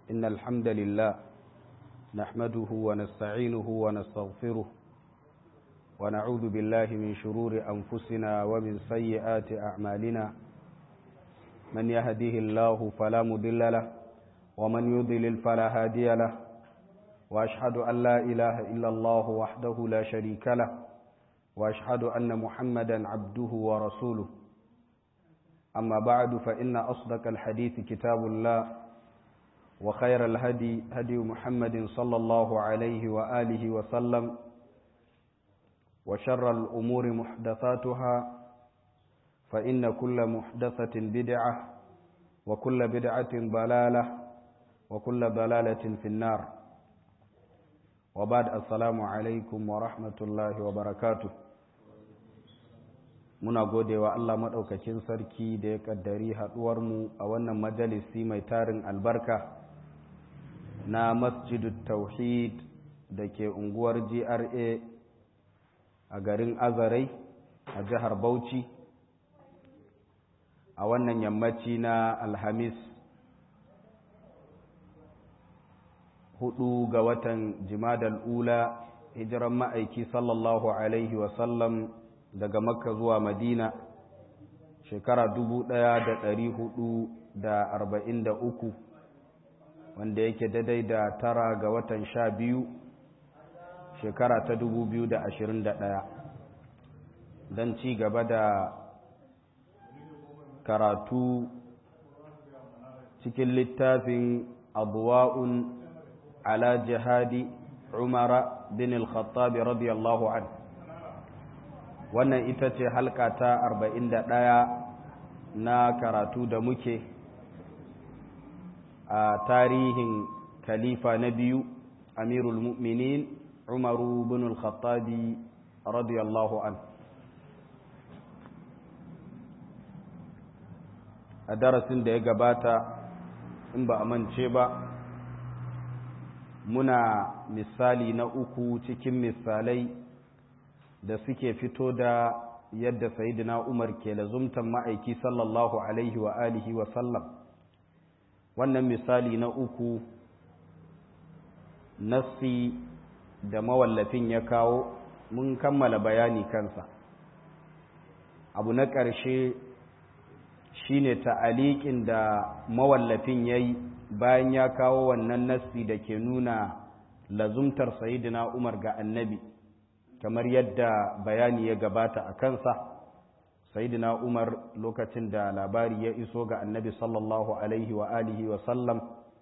إن الحمد لله نحمده ونستعينه ونستغفره ونعوذ بالله من شرور أنفسنا ومن سيئات أعمالنا من يهده الله فلا مضل له ومن يضلل فلا هادي له وأشهد أن لا إله إلا الله وحده لا شريك له وأشهد أن محمدا عبده ورسوله أما بعد فإن أصدق الحديث كتاب الله وخير الهدي هدي محمد صلى الله عليه وآله وسلم وشر الأمور محدثاتها فإن كل محدثة بدعة وكل بدعة ضلالة وكل ضلالة في النار وبعد السلام عليكم ورحمة الله وبركاته muna gode wa Allah maɗaukakin sarki da ya ƙaddari haɗuwarmu a wannan majalisi mai tarin albarka na masjidu tauhid da ke unguwar GRA a garin Azarai a jihar Bauchi a wannan yammaci na Alhamis hudu ga watan Jimadal Ula hijiran ma'aiki sallallahu Alaihi wasallam daga makka zuwa madina shekara dubu ɗaya da ɗari hudu da arba'in da uku wanda yake daidai da tara ga watan sha biyu shekara ta dubu biyu da ashirin da ɗaya don ci gaba da karatu cikin littafin abuwa'un ala jihadi umara bin al-khattabi radiyallahu anhu wannan ita ce halka ta arba'in da ɗaya na karatu da muke a tarihin khalifa na biyu amirul mu'minin umaru bin al-khattabi radiyallahu an a darasin da ya gabata in ba a mance ba muna misali na uku cikin misalai da suke fito da yadda sayidina Umar ke lazumtan ma'aiki sallallahu alaihi wa alihi wa sallam wannan misali na uku nassi da mawallafin ya kawo mun kammala bayani kansa abu na ƙarshe shine ta'aliƙin da mawallafin ya yi bayan ya kawo wannan nassi da ke nuna lazumtar sayidina Umar ga annabi kamar yadda bayani ya gabata a kansa sayidina umar lokacin da labari ya iso ga annabi sallallahu alaihi wa alihi wa sallam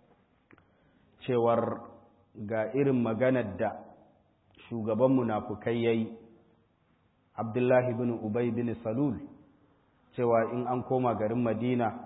cewar ga irin maganar da shugaban munafukai yayi abdullahi bin ubay bin salul cewa in an koma garin madina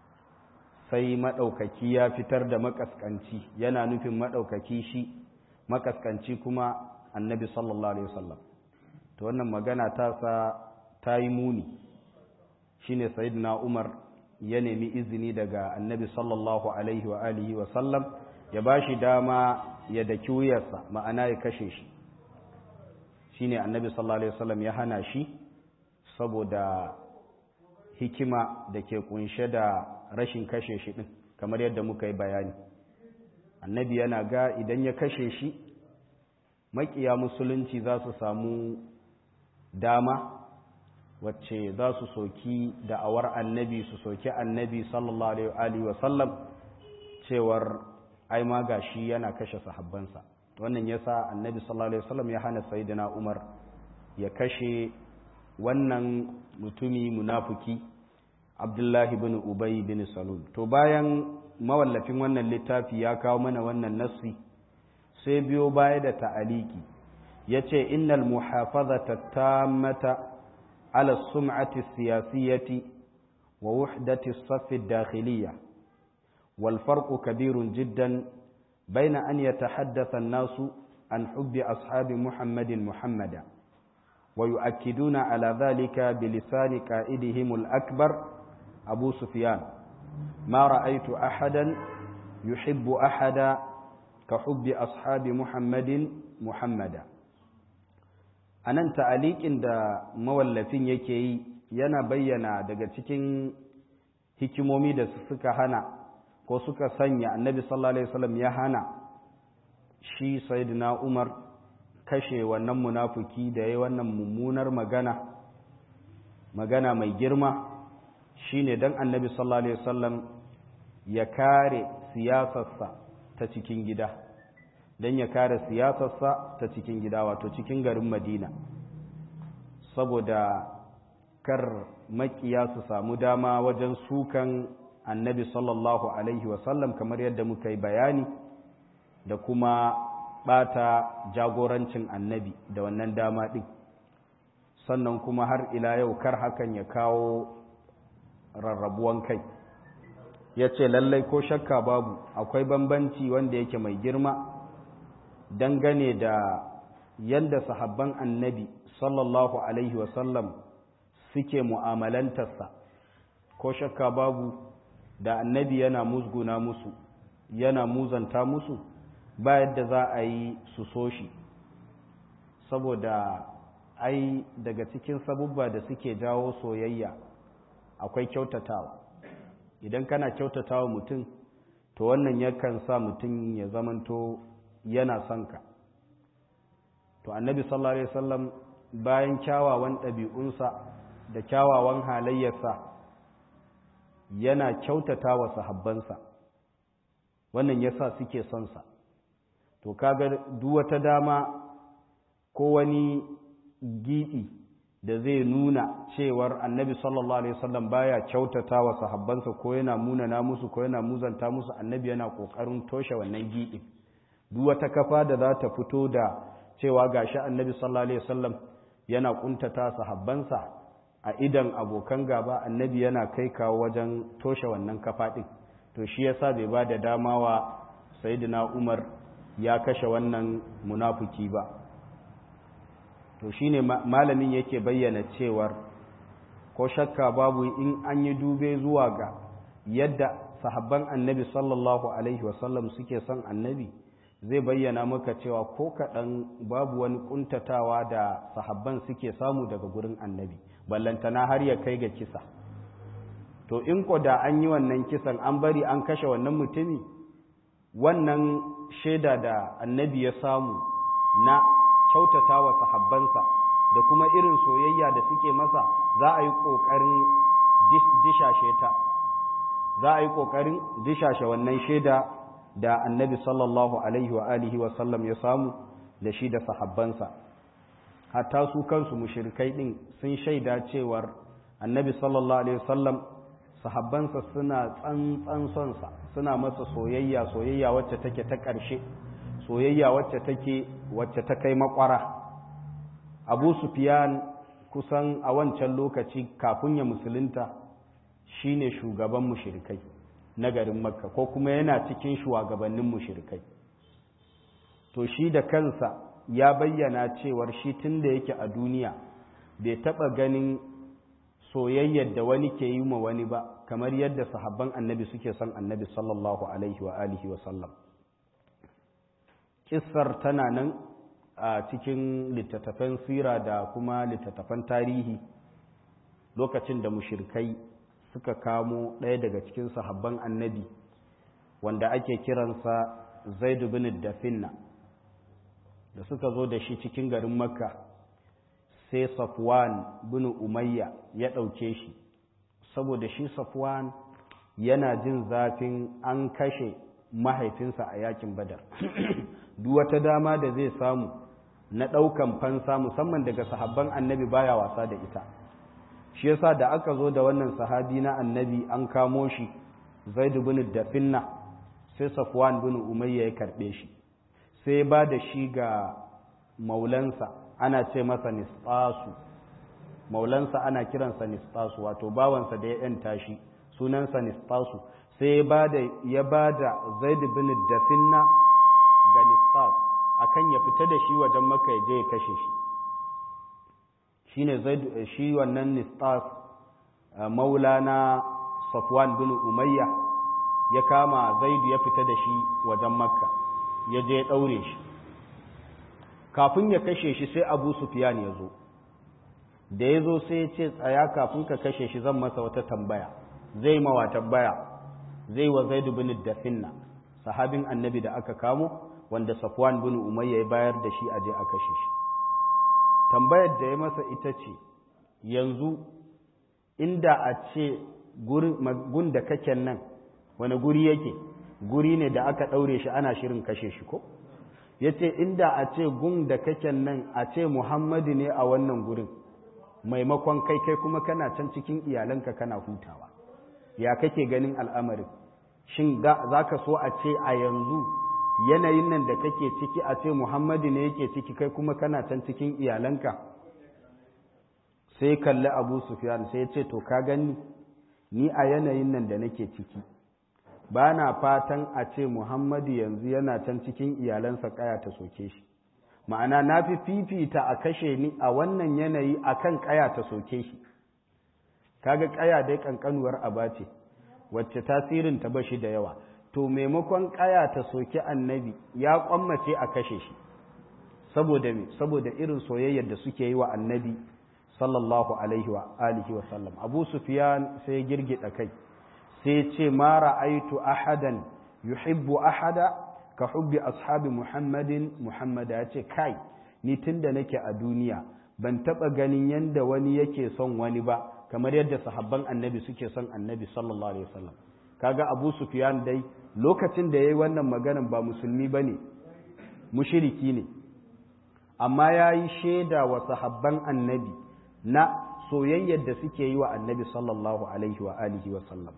sai maɗaukaki ya fitar da makaskanci yana nufin maɗaukaki shi makaskanci kuma annabi sallallahu alaihi wasallam to wannan magana ta sa ta yi muni shine sayyidina umar ya nemi izini daga annabi sallallahu alaihi wa alihi wa sallam ya bashi dama ya daki wuyarsa ma'ana ya kashe shi shine annabi sallallahu alaihi wasallam ya hana shi saboda hikima da ke kunshe da rashin kashe shi din kamar yadda muka yi bayani annabi yana ga idan ya kashe shi makiya musulunci za su samu dama wacce za su soki da'awar annabi su soki annabi sallallahu alaihi wa sallam cewar ai ma gashi yana kashe sahabbansa wannan yasa annabi sallallahu alaihi wasallam ya hana sayyidina Umar ya kashe wannan mutumi munafiki Abdullahi bin Ubay bin Salul to bayan mawallafin wannan littafi ya kawo mana wannan nassi sai biyo baya da ta'aliki ya ce innal muhafazata tammata ala sum'ati siyasiyati wa wuhdati saffi dakhiliya wal farqu kabirun jiddan baina an yatahaddatha an-nasu an hubbi ashabi muhammadin muhammada wa yu'akkiduna ala dhalika bilisani qa'idihim al-akbar abu sufyan ma ra'aytu ahadan yuhibbu ahada كحب أصحاب محمد محمدا anan ta'aliƙin da mawallafin yake yi yana bayyana daga cikin hikimomi da suka hana ko suka sanya annabi sallallahu alaihi wasallam ya hana shi sayyidina umar kashe wannan munafuki da ya wannan mummunar magana magana mai girma shine dan annabi sallallahu alaihi wasallam ya kare siyasarsa ta cikin gida dan ya kare siyasarsa ta cikin gida wato cikin garin Madina saboda kar makiya su samu dama wajen sukan annabi sallallahu alaihi wasallam kamar yadda muka yi bayani da kuma bata jagorancin annabi da wannan dama ɗin sannan kuma har ila yau kar hakan ya kawo rarrabuwan kai ya ce lallai ko shakka babu akwai bambanci wanda yake mai girma dangane da yadda sahabban annabi sallallahu alaihi wasallam suke mu'amalantarsa ko shakka babu da annabi yana musguna musu yana muzanta musu ba yadda za a yi su so shi saboda ai daga cikin sabubba da suke jawo soyayya akwai kyautatawa idan kana kyautatawa mutum to wannan yakan sa mutum ya zamanto yana son ka to annabi sallallahu alaihi wasallam bayan kyawawan ɗabi'unsa da kyawawan halayyarsa yana kyautata wa sahabbansa wannan yasa suke son sa to kaga duk wata dama ko wani gidi da zai nuna cewar annabi sallallahu alaihi wasallam baya kyautata wa sahabbansa ko yana munana musu ko yana muzanta musu annabi yana kokarin toshe wannan gidi duk wata kafa da za ta fito da cewa gashi annabi sallallahu alaihi wasallam yana kuntata sahabbansa a idan abokan gaba annabi yana kai kawo wajen toshe wannan kafa din to shi yasa bai ba da dama wa sayyidina Umar ya kashe wannan munafuki ba to shine malamin yake bayyana cewar ko shakka babu in an yi dube zuwa ga yadda sahabban annabi sallallahu alaihi wasallam suke son annabi zai bayyana maka cewa ko kaɗan babu wani ƙuntatawa da sahabban suke samu daga gurin annabi ballantana har ya kai ga kisa to in ko da an yi wannan kisan an bari an kashe wannan mutumi wannan shaida da annabi ya samu na kyautata wa sahabbansa da kuma irin soyayya da suke masa za a yi ƙoƙarin dishashe ta za a yi ƙoƙarin dishashe wannan shaida da annabi sallallahu alaihi wa alihi wa sallam ya samu da shi da sahabbansa hatta su kansu mushrikai din sun shaida cewar annabi sallallahu alaihi wa sallam sahabbansa suna tsantsan sonsa suna masa soyayya soyayya wacce take ta ƙarshe soyayya wacce take wacce ta kai makwara abu sufyan kusan a wancan lokaci kafin ya musulunta shine shugaban mushrikai na garin makka ko kuma yana cikin shugabannin mushrikai to shi da kansa ya bayyana cewar shi tun da yake a duniya bai taɓa ganin soyayyar da wani ke yi ma wani ba kamar yadda sahabban annabi suke son annabi sallallahu alaihi wa alihi wa sallam kissar tana nan a cikin littattafan sira da kuma littattafan tarihi lokacin da mushirkai suka kamo ɗaya daga cikin sahabban annabi wanda ake kiransa zaidu bin dafinna da suka zo da shi cikin garin makka sai safwan bin umayya ya ɗauke shi saboda shi safwan yana jin zafin an kashe mahaifinsa a yakin badar duk wata dama da zai samu na ɗaukan fansa musamman daga sahabban annabi baya wasa da ita shi yasa da aka zo da wannan sahabi na annabi an kamo shi zaid bin dafinna sai safwan bin umayya ya karbe shi sai ba da shi ga maulansa ana ce masa nisfasu maulansa ana kiransa nisfasu wato bawansa da ya yanta shi sunansa nisfasu sai ya ba da zaid bin dafinna ga nisfas akan ya fita da shi wajen maka ya je ya kashe shi shine zaid shi wannan nistas maulana safwan bin umayya ya kama zaidu ya fita da shi wajen makka ya je ya daure shi kafin ya kashe shi sai abu sufyan ya zo da ya zo sai ya ce tsaya kafin ka kashe shi zan masa wata tambaya zai mawa tambaya zai wa zaidu bin dafinna sahabin annabi da aka kamo wanda safwan bin umayya ya bayar da shi aje a kashe shi tambayar da ya masa ita ce yanzu inda a ce gun da kake nan wani guri yake guri ne da aka ɗaure shi ana shirin kashe shi ko ya ce inda a ce gun da kake nan a ce muhammadu ne a wannan gurin maimakon kai kai kuma kana can cikin iyalanka kana hutawa ya kake ganin al'amarin shin za ka so a ce a yanzu yanayin nan da kake ciki a ce muhammadu ne yake ciki kai kuma kana can cikin iyalanka sai kalli abu sufyan sai ce to ka gani ni a yanayin nan da nake ciki ba na fatan a ce muhammadu yanzu yana can cikin iyalansa kaya ta soke shi ma'ana na fi fifita a kashe ni a wannan yanayi akan kaya ta soke shi kaga kaya dai kankanuwar aba ce wacce tasirin ta bashi da yawa to maimakon kaya ta soki annabi ya kwammace a kashe shi saboda me saboda irin soyayyar da suke yi wa annabi sallallahu alaihi wa alihi wa sallam abu sufyan sai girgida kai sai ce ma ra'aitu ahadan yuhibbu ahada ka hubbi ashabi muhammadin muhammada ya ce kai ni tunda nake a duniya ban taba ganin yanda wani yake son wani ba kamar yadda sahabban annabi suke son annabi sallallahu alaihi wasallam kaga abu sufyan dai lokacin da yayi wannan maganan ba musulmi bane mushriki ne amma yayi shaida wa sahabban annabi na soyayyar da suke yi wa annabi sallallahu alaihi wa alihi wa sallam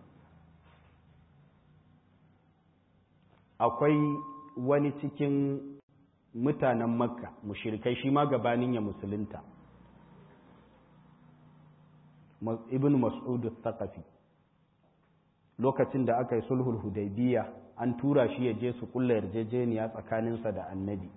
akwai wani cikin mutanen makka mushrikai shi ma gabanin ya musulunta ibn mas'ud thaqafi lokacin da aka yi sulhul hudaybiya an tura shi ya je su kulla yarjejeniya tsakaninsa da annabi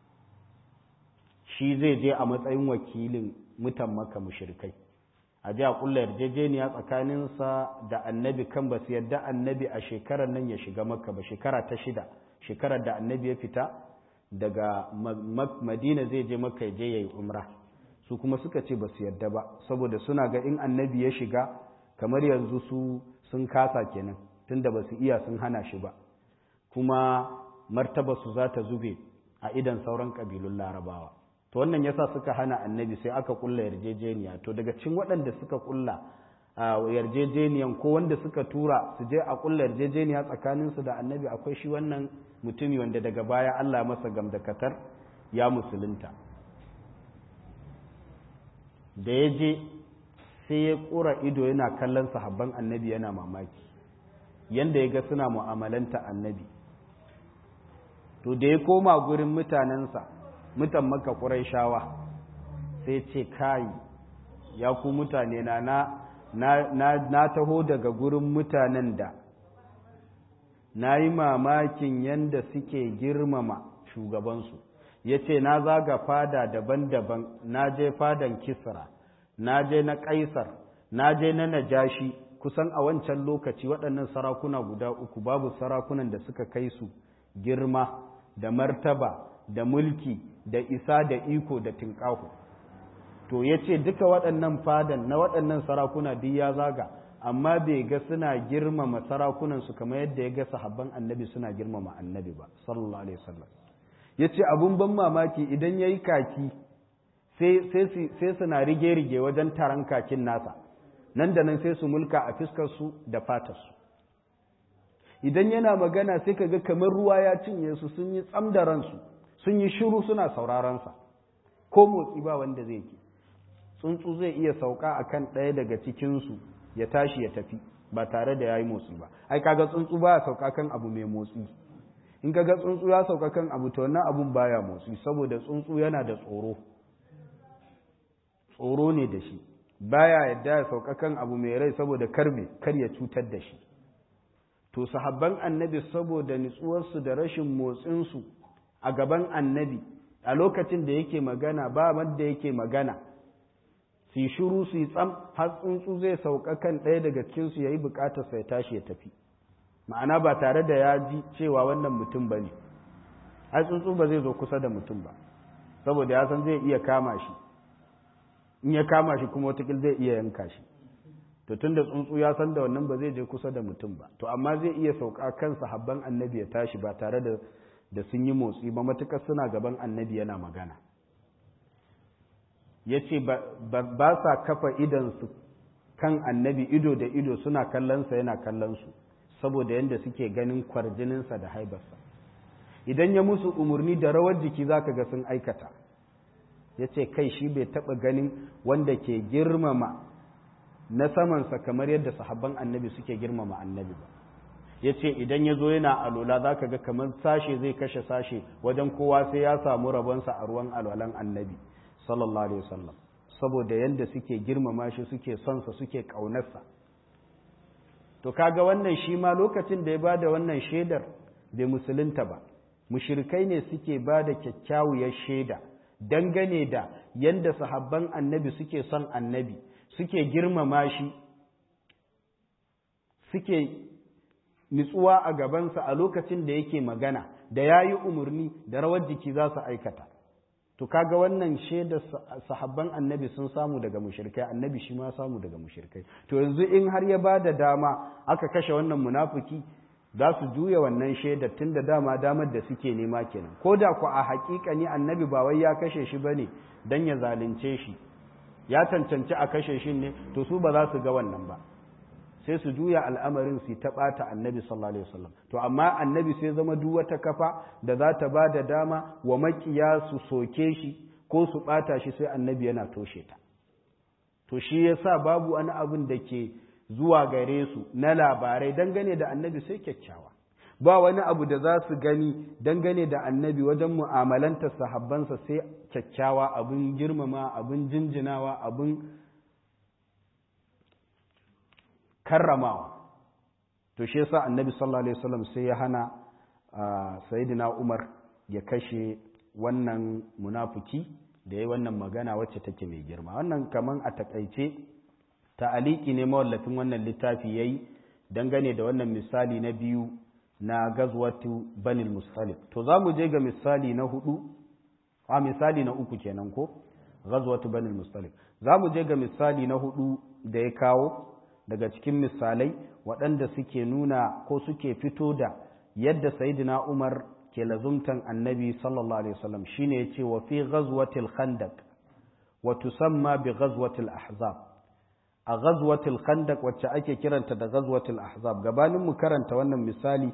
shi zai je a matsayin wakilin mutan maka mushrikai a ji a kulla yarjejeniya tsakaninsa da annabi kan ba su yadda annabi a shekarar nan ya shiga makka ba shekara ta shida shekarar da annabi ya fita daga madina zai je makka ya je ya yi umra su kuma suka ce ba su yadda ba saboda suna ga in annabi ya shiga kamar yanzu su sun kasa kenan tunda ba su iya sun hana shi ba kuma martaba su za ta zube a idan sauran ƙabilun larabawa to wannan yasa suka hana annabi sai aka kulla yarjejeniya to daga cikin waɗanda suka kulla yarjejeniyan ko wanda suka tura su je a kulla yarjejeniya tsakaninsu da annabi akwai shi wannan mutumi wanda daga baya Allah masa gamdakatar ya musulunta da ya je sai ya ƙura ido yana kallon sahabban annabi yana mamaki yanda ya ga suna mu'amalanta annabi to da ya koma gurin mutanensa mutan maka shawa sai ce kai ya ku mutane na na, na, taho daga gurin mutanen da na yi mamakin yanda suke girmama shugabansu ya ce na zaga fada daban-daban na je fadan kisra na je na kaisar na je na najashi kusan a wancan lokaci waɗannan sarakuna guda uku babu sarakunan da suka kai su girma da martaba da mulki da isa da iko da tinƙaho to ya ce duka waɗannan fadan na waɗannan sarakuna duk ya zaga amma bai ga suna girmama sarakunansu kamar yadda ya ga sahabban annabi suna girmama annabi ba sallallahu alaihi wasallam ya ce abun ban mamaki idan ya yi kaki sai suna rige-rige wajen taron kakin nasa nan da nan sai su mulka a fiskarsu da fatarsu idan yana magana sai ka ga kamar ruwa ya cinye su sun yi tsam da ransu sun yi shiru suna saurarensa ko motsi ba wanda zai ke tsuntsu zai iya sauka a kan ɗaya daga cikinsu ya tashi ya tafi ba tare da ya yi motsi ba ai kaga tsuntsu ba ya sauka kan abu mai motsi in kaga tsuntsu ya sauka kan abu to wannan abun baya motsi saboda tsuntsu yana da tsoro tsoro ne da shi baya yadda ya sauka kan abu mai rai saboda karme kar ya cutar da shi to sahabban annabi saboda nutsuwarsu da rashin motsinsu a gaban annabi a lokacin da yake magana ba wanda yake magana su yi shuru su yi tsam har tsuntsu zai sauka kan ɗaya daga cikinsu ya yi bukatar sai tashi ya tafi ma'ana ba tare da ya ji cewa wannan mutum ba ne ai tsuntsu ba zai zo kusa da mutum ba saboda ya san zai iya kama shi in ya kama shi kuma watakil zai iya yanka shi to tunda tsuntsu ya san da wannan ba zai je kusa da mutum ba to amma zai iya sauka kan sahabban annabi ya tashi ba tare da da sun yi motsi ba matukar suna gaban annabi yana magana ya ce ba sa kafa idansu kan annabi ido da ido suna kallonsa yana kallonsu saboda yadda suke ganin kwarjininsa da haibarsa idan ya musu umarni da rawar jiki za ka ga sun aikata ya ce kai shi bai taɓa ganin wanda ke girmama na samansa kamar yadda sahabban annabi suke girmama annabi ba ya ce idan ya zo yana alola za ka ga kamar sashe zai kashe sashe wajen kowa sai ya samu rabonsa a ruwan alwalan annabi sallallahu alaihi wasallam saboda yadda suke girmama shi suke sonsa suke ƙaunarsa to kaga wannan shi ma lokacin da ya ba da wannan shaidar bai musulunta ba mushirikai ne suke ba da kyakkyawar shaida dangane da yadda sahabban annabi suke son annabi suke girmama shi suke nitsuwa a gabansa a lokacin da yake magana da ya yi umarni da rawar jiki za su aikata to kaga wannan shaidar sahabban annabi sun samu daga mushrikai annabi shi ma samu daga mushrikai to yanzu in har ya ba da dama aka kashe wannan munafiki za su juya wannan shaidar tun da dama damar da suke nema kenan ko da ku a hakika ne annabi ba wai ya kashe shi bane dan ya zalunce shi ya cancanci a kashe shi ne to su ba za su ga wannan ba sai su juya al'amarin su ta ɓata annabi sallallahu alaihi wasallam to amma annabi sai zama duk wata kafa da za ta ba da dama wa makiya su soke shi ko su ɓata shi sai annabi yana toshe ta to shi yasa babu wani abin da ke zuwa gare su na labarai dangane da annabi sai kyakkyawa ba wani abu da za su gani dangane da annabi wajen mu'amalantar sahabbansa sai kyakkyawa abin girmama abin jinjinawa abin karramawa to shi yasa annabi sallallahu alaihi wasallam sai ya hana sayyidina Umar ya kashe wannan munafiki da yayi wannan magana wacce take mai girma wannan kaman a takaice ta'aliki ne mawallafin wannan littafi yayi dangane da wannan misali na biyu na gazwatu banil mustalif to za mu je ga misali na hudu a misali na uku kenan ko gazwatu banil mustalif za mu je ga misali na hudu da ya kawo daga cikin misalai waɗanda suke nuna ko suke fito da yadda sayidina Umar ke lazumtan annabi sallallahu alaihi wasallam shine yace wa fi ghazwatil khandaq wa tusamma bi ghazwatil ahzab a ghazwatil khandaq wacce ake kiranta da ghazwatil ahzab gabanin mu karanta wannan misali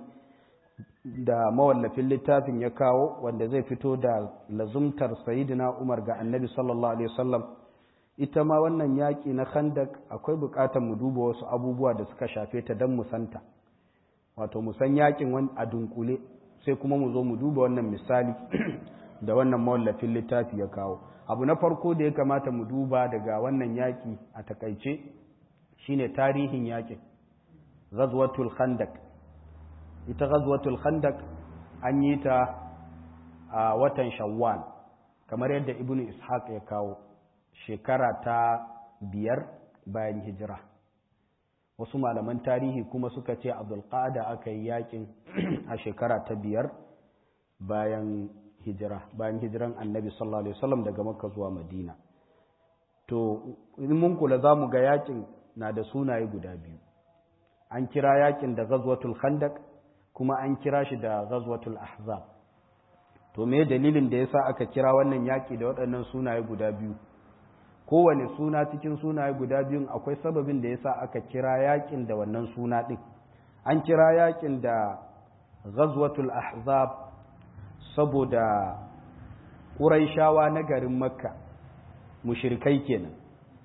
da mawallafin littafin ya kawo wanda zai fito da lazumtar sayidina Umar ga annabi sallallahu alaihi wasallam ita ma wannan yaƙi na khandak akwai buƙatar mu duba wasu abubuwa da suka shafe ta don mu santa wato mu san yaƙin a dunkule sai kuma mu zo mu duba wannan misali da wannan mawallafin littafi ya kawo abu na farko da ya kamata mu duba daga wannan yaƙi a takaice shine tarihin yaƙin ghazwatul khandak ita ghazwatul khandak an yi ta a watan shawwal kamar yadda ibnu ishaq ya kawo shekara ta biyar bayan hijira wasu malaman tarihi kuma suka ce abdulkada aka yi yakin a shekara ta biyar bayan hijira bayan hijiran annabi sallallahu alaihi wasallam daga makka zuwa madina to in mun kula za mu ga yakin na da sunaye guda biyu an kira yakin da ghazwatul khandaq kuma an kira shi da ghazwatul ahzab to me dalilin da yasa aka kira wannan yaki da waɗannan sunaye guda biyu kowane suna cikin sunaye guda biyun akwai sababin da yasa aka kira yakin da wannan suna ɗin an kira yakin da ghazwatul ahzab saboda ƙuraishawa na garin makka mushrikai kenan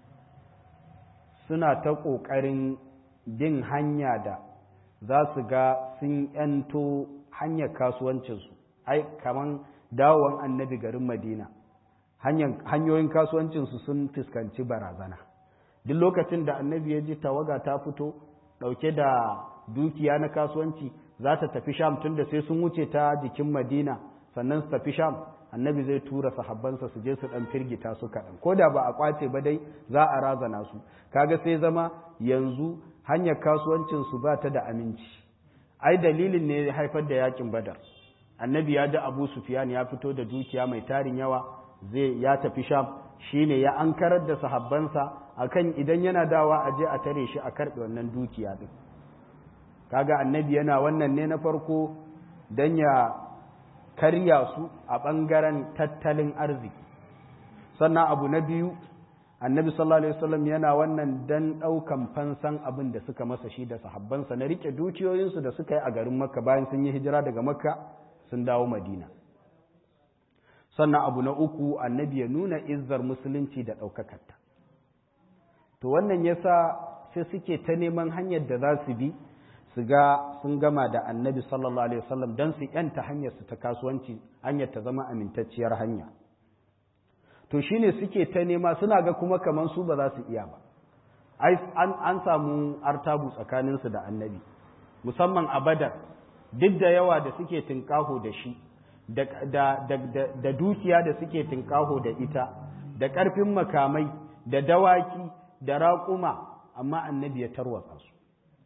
suna ta ƙoƙarin bin hanya da za su ga sun ‘yanto hanyar kasuwancinsu ai kaman dawon annabi garin madina hanyoyin kasuwancinsu sun fuskanci barazana duk lokacin da annabi ya ji tawaga ta fito ɗauke da dukiya na kasuwanci za ta tafi sham tun da sai sun wuce ta jikin madina sannan su tafi sham annabi zai tura sahabbansa su je su ɗan firgita su kaɗan ko da ba a kwace ba dai za a razana su kaga sai zama yanzu hanyar kasuwancinsu ba ta da aminci ai dalilin ne ya haifar da yakin badar annabi ya ji abu sufiyan ya fito da dukiya mai tarin yawa zai ya tafi sham shine ya ankarar da sahabbansa akan idan yana dawa a je a tare shi a karɓe wannan dukiya din kaga annabi yana wannan ne na farko don ya karya su a ɓangaren tattalin arziki sannan abu na biyu annabi sallallahu alaihi wasallam yana wannan dan ɗaukan fansan abin da suka masa shi da sahabbansa na rike dukiyoyinsu da suka yi a garin makka bayan sun yi hijira daga makka sun dawo madina sannan abu na uku annabi ya nuna izzar musulunci da ɗaukakarta to wannan yasa sai suke ta neman hanyar da za su bi su ga sun gama da annabi sallallahu alaihi wasallam don su yanta hanyar su ta kasuwanci hanyar ta zama amintacciyar hanya to shine suke ta nema suna ga kuma kaman su ba za su iya ba an samu artabu tsakaninsu da annabi musamman a badar duk da yawa da suke tinkaho da shi da dukiya da suke tinkaho da ita da ƙarfin makamai da dawaki da raƙuma amma annabi ya tarwatsa su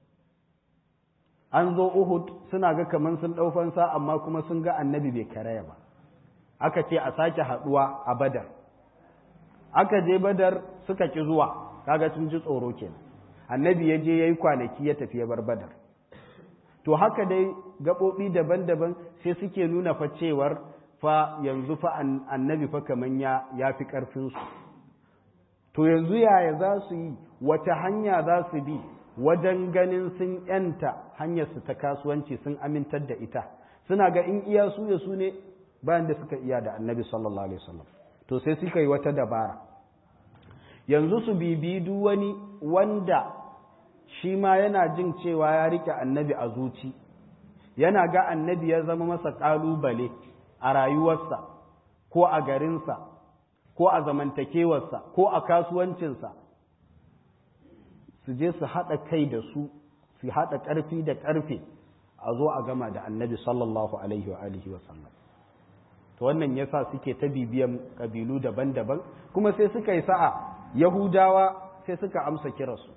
an zo Uhud suna ga kaman sun ɗaufansa amma kuma sun ga annabi bai karaya ba aka ce a sake haɗuwa a badar aka je badar suka ki zuwa kaga sun ji tsoro kenan annabi ya je ya yi kwanaki ya tafi ya bar badar to haka dai gaɓoɓi daban-daban sai suke nuna fa cewar fa yanzu fa annabi fa kaman ya ya fi ƙarfinsu to yanzu yaya za su yi wata hanya za su bi wajen ganin sun yanta hanyarsu ta kasuwanci sun amintar da ita suna ga in iya su ya su ne bayan da suka iya da annabi sallallahu alaihi wasallam to sai suka yi wata dabara yanzu su bibi duk wani wanda shi ma yana jin cewa ya rike annabi a zuci yana ga annabi ya zama masa ƙalubale a rayuwarsa ko a garinsa ko a zamantakewarsa ko a kasuwancinsa su je su haɗa kai da su su haɗa ƙarfi da ƙarfe a zo a gama da annabi sallallahu alaihi wa alihi wa sallam to wannan yasa suke ta bibiyan ƙabilu daban-daban kuma sai suka yi sa'a yahudawa sai suka amsa kiransu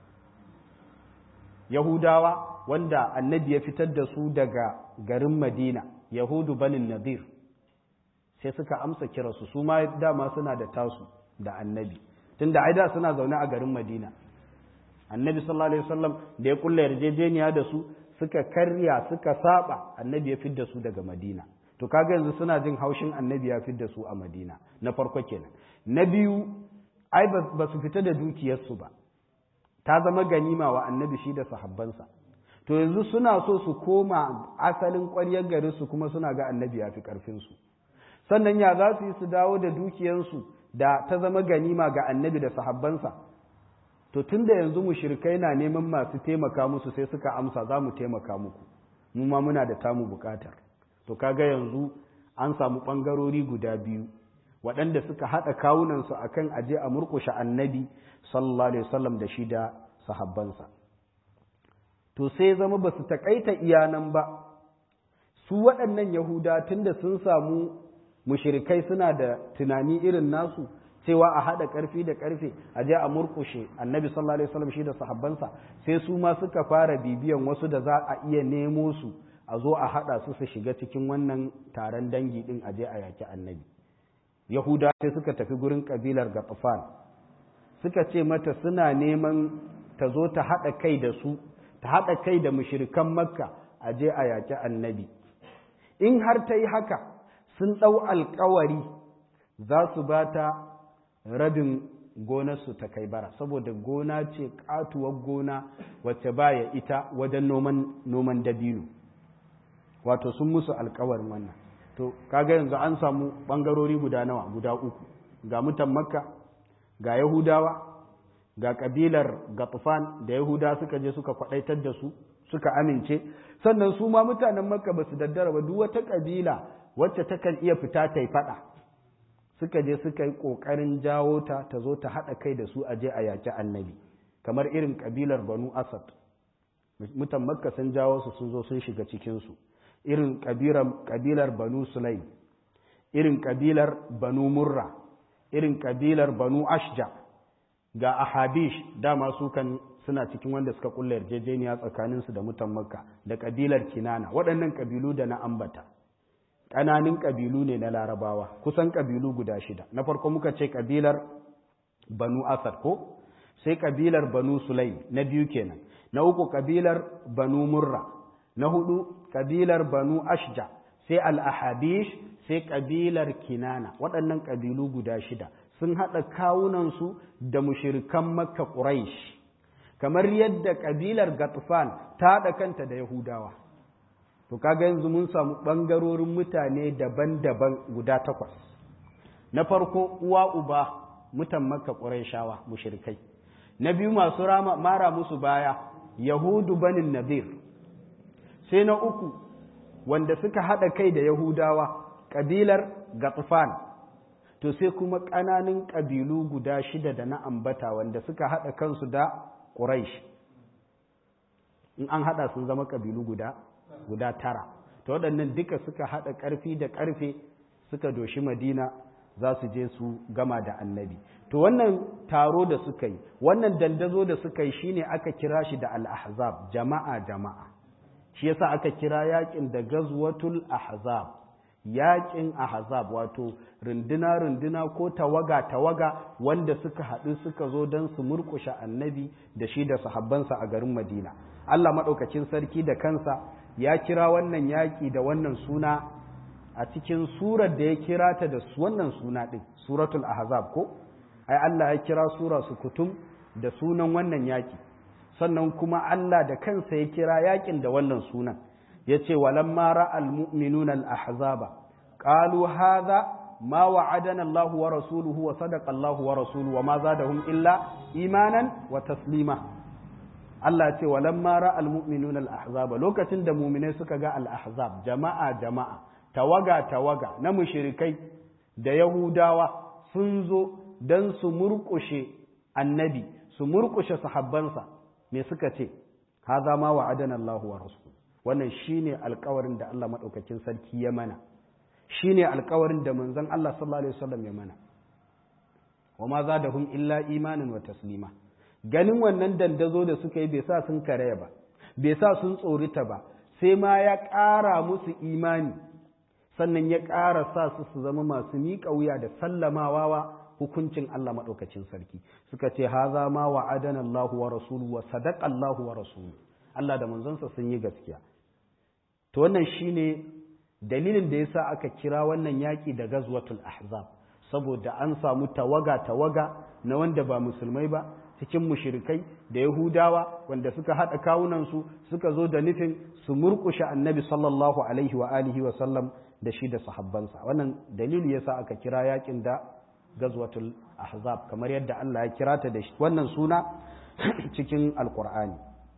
yahudawa wanda annabi ya fitar da su daga garin madina yahudu banin nadir sai suka amsa kiransu su ma dama suna da tasu da annabi tunda ai da suna zaune a garin madina annabi sallallahu alaihi wasallam da ya kulla yarjejeniya da su suka karya suka saba annabi ya fidda su daga madina to kaga yanzu suna jin haushin annabi ya fidda su a madina na farko kenan na biyu ai ba su fita da dukiyarsu ba ta zama ganima wa annabi shi da sahabbansa to yanzu suna so su koma asalin ƙwaryar garin su kuma suna ga annabi ya fi ƙarfinsu sannan ya za su yi su dawo da dukiyarsu da ta zama ganima ga annabi da sahabbansa to tun da yanzu mushrikai na neman masu taimaka musu sai suka amsa za mu taimaka muku mu ma muna da tamu bukatar to kaga yanzu an samu ɓangarori guda biyu waɗanda suka haɗa kawunansu a kan aje a murƙushe annabi sallallahu alaihi wasallam da shi da sahabbansa to sai zama ba su taƙaita iyanan ba su waɗannan yahuda tunda sun samu mushrikai suna da tunani irin nasu cewa a haɗa ƙarfi da ƙarfe a je a murƙushe annabi sallallahu alaihi wasallam shi da sahabbansa sai su ma suka fara bibiyan wasu da za a iya nemo su a zo a haɗa su su shiga cikin wannan taron dangi ɗin a je a yaki annabi yahuda sai suka tafi gurin ƙabilar gatafan suka ce mata suna neman ta zo ta haɗa kai da su ta haɗa kai da mushirikan makka a je a yaki annabi in har ta yi haka sun ɗau alkawari za su ba ta rabin gonarsu ta kai bara saboda gona ce katuwar gona wacce baya ita wajen noman dabino wato sun musu alkawarin wannan to kaga yanzu an samu bangarori guda nawa guda uku ga mutan makka ga yahudawa ga kabilar gatufan da yahuda suka je suka kwadaitar da su suka amince sannan su ma mutanen makka ba su daddara ba duk wata kabila wacce takan iya fita ta yi fada suka je suka yi ƙoƙarin jawo ta ta zo ta haɗa kai da su a je a yaƙi annabi kamar irin ƙabilar banu asad mutan makka sun jawo su sun zo sun shiga cikinsu irin ƙabilar banu sulaim irin ƙabilar banu murra irin ƙabilar banu ashja ga ahabish dama su kan suna cikin wanda suka kulla yarjejeniya tsakaninsu da mutan makka da ƙabilar kinana waɗannan ƙabilu da na ambata ƙananin ƙabilu ne na larabawa kusan ƙabilu guda shida na farko muka ce ƙabilar banu asad ko sai kabilar banu sulaim na biyu kenan na uku kabilar banu murra na hudu kabilar banu ashja sai al-ahabish sai kabilar kinana waɗannan kabilu guda shida sun haɗa kawunansu da mushirikan makka quraish kamar yadda kabilar gatfan ta haɗa kanta da yahudawa to kaga yanzu mun samu ɓangarorin mutane daban-daban guda takwas na farko uwa uba mutan makka qurayshawa mushrikai na biyu masu rama mara musu baya yahudu banin nadir sai na uku wanda suka haɗa kai da yahudawa ƙabilar gatfan to sai kuma ƙananan ƙabilu guda shida da na ambata wanda suka haɗa kansu da ƙuraish in an haɗa sun zama ƙabilu guda guda tara ta waɗannan duka suka haɗa ƙarfi da ƙarfe suka doshi madina za su je su gama da annabi to wannan taro da suka yi wannan dandazo da suka yi shine aka kira shi da al-ahzab jama'a jama'a shi yasa aka kira yakin da gazwatul ahzab yakin ahzab wato runduna runduna ko tawaga tawaga wanda suka haɗu suka zo don su murƙushe annabi da shi da sahabbansa a garin madina Allah maɗaukacin sarki da kansa ya kira wannan yaƙi da wannan suna a cikin surar da ya kira ta da wannan suna ɗin suratul ahzab ko ai Allah ya kira sura su kutum da sunan wannan yaƙi sannan kuma Allah da kansa ya kira yaƙin da wannan sunan ya ce walamma ra'al mu'minuna al-ahzaba qalu hadha ma wa'adana Allah wa rasuluhu wa sadaqa Allah wa rasuluhu wa ma zadahum illa imanan wa taslima Allah ce walamma ra'al mu'minuna al-ahzaba lokacin da mu'minai suka ga al-ahzab jama'a jama'a tawaga tawaga na mushrikai da yahudawa sun zo dan su murƙushe annabi su murƙushe sahabbansa me suka ce haza ma wa'adana Allah wa rasul wannan shine alƙawarin da Allah madaukakin sarki ya mana shine alƙawarin da manzon Allah sallallahu alaihi wasallam ya mana wa ma zadahum illa imanin wa taslima ganin wannan dandazo da suka yi bai sa sun karaya ba bai sa sun tsorita ba sai ma ya ƙara musu imani sannan ya ƙara sa su su zama masu miƙa wuya da sallamawa wa hukuncin Allah maɗaukacin sarki suka ce haza ma wa adana Allah wa rasulu wa sadaqa Allah wa rasulu Allah da manzonsa sun yi gaskiya to wannan shine dalilin da yasa aka kira wannan yaki da gazwatul ahzab saboda an samu tawaga tawaga na wanda ba musulmai ba cikin mushrikai da yahudawa wanda suka haɗa kawunansu suka zo da nufin su murƙushe annabi sallallahu alaihi wa alihi wa sallam da shi da sahabbansa wannan dalili yasa aka kira yakin da gazwatul ahzab kamar yadda Allah ya kira ta da wannan suna cikin alkur'ani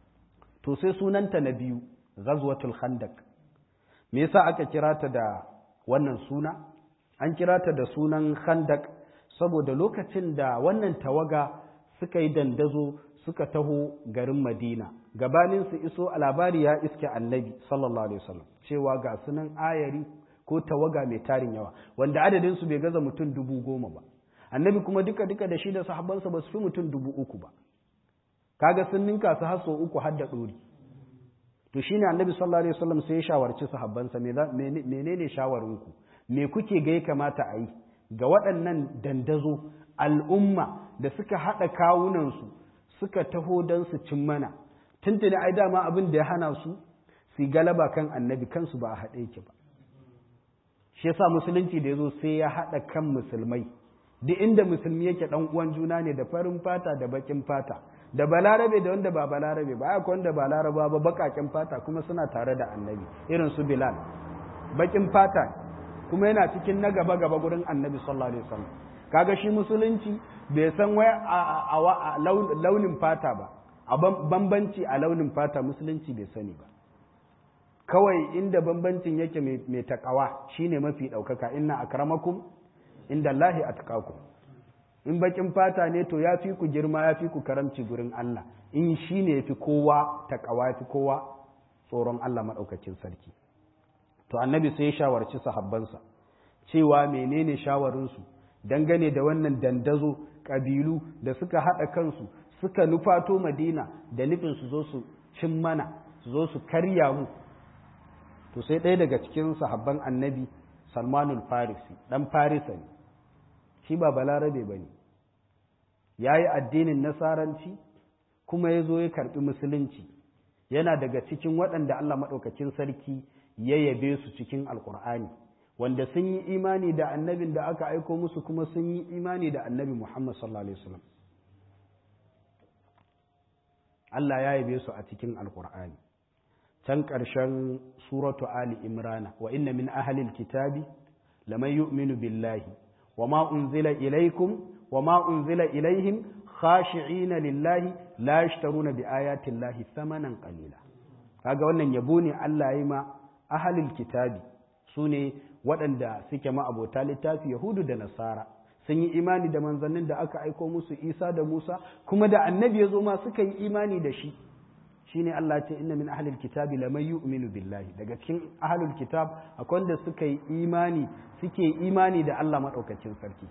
to sai sunanta na biyu gazwatul khandaq me yasa aka kira ta da wannan suna an kira ta da sunan khandaq saboda lokacin da wannan tawaga suka yi dandazo suka taho garin madina gabanin su iso a labari ya iske annabi sallallahu alaihi wasallam cewa ga sunan ayari ko tawaga mai tarin yawa wanda adadin su bai gaza mutum dubu goma ba annabi kuma duka duka da shi da sahabbansa ba su fi mutum dubu uku ba kaga sun ninka su har uku har da ɗori to shine annabi sallallahu alaihi wasallam sai ya shawarci sahabbansa menene shawarinku me kuke ga ya kamata a yi ga waɗannan dandazo al'umma da suka haɗa kawunansu suka taho don su cin mana tuntuni ai dama abin da ya hana su su galaba kan annabi kansu ba a haɗe yake ba shi yasa musulunci da ya zo sai ya haɗa kan musulmai duk inda musulmi yake ɗan uwan juna ne da farin fata da baƙin fata da balarabe da wanda ba balarabe ba aka wanda ba laraba ba baƙaƙen fata kuma suna tare da annabi irin su bilal baƙin fata kuma yana cikin na gaba gaba gurin annabi sallallahu alaihi wasallam kaga shi musulunci bai san wai a launin fata ba a bambanci a launin fata musulunci bai sani ba kawai inda bambancin yake mai takawa shine mafi ɗaukaka inna akramakum inda Allahi atqakum in bakin fata ne to ya fi ku girma ya fi ku karamci gurin Allah in shi ne ya fi kowa takawa ya fi kowa tsoron Allah maɗaukacin sarki to annabi sai ya shawarci sahabbansa cewa menene shawarinsu dangane da wannan dandazo ƙabilu da suka haɗa kansu suka nufato madina da nufin su zo su cin mana su zo su karya mu to sai ɗaya daga cikin sahabban annabi salmanul farisi ɗan farisa ne shi ba balarabe ba ne ya yi addinin nasaranci kuma ya zo ya karɓi musulunci yana daga cikin waɗanda Allah maɗaukakin sarki ya yabe su cikin alƙur'ani wanda sun yi imani da annabin da aka aiko musu kuma sun yi imani da annabi Muhammad sallallahu alaihi wasallam Allah ya yabe su a cikin alƙur'ani can ƙarshen suratu ali imrana wa inna min ahlil kitabi laman yu'minu billahi wa ma unzila ilaykum wa ma unzila ilayhim khashi'ina lillahi la yashtaruna bi ayati llahi thamanan qalila kaga wannan yabo ne Allah ya yi ma ahlil kitabi sune waɗanda suke ma abota littafi yahudu da nasara sun yi imani da manzannin da aka aiko musu isa da musa kuma da annabi ya zo ma suka yi imani da shi shine Allah ce inna min ahlil kitabi laman yu'minu billahi daga cikin ahlul kitab akwai wanda suka yi imani suke imani da Allah madaukakin sarki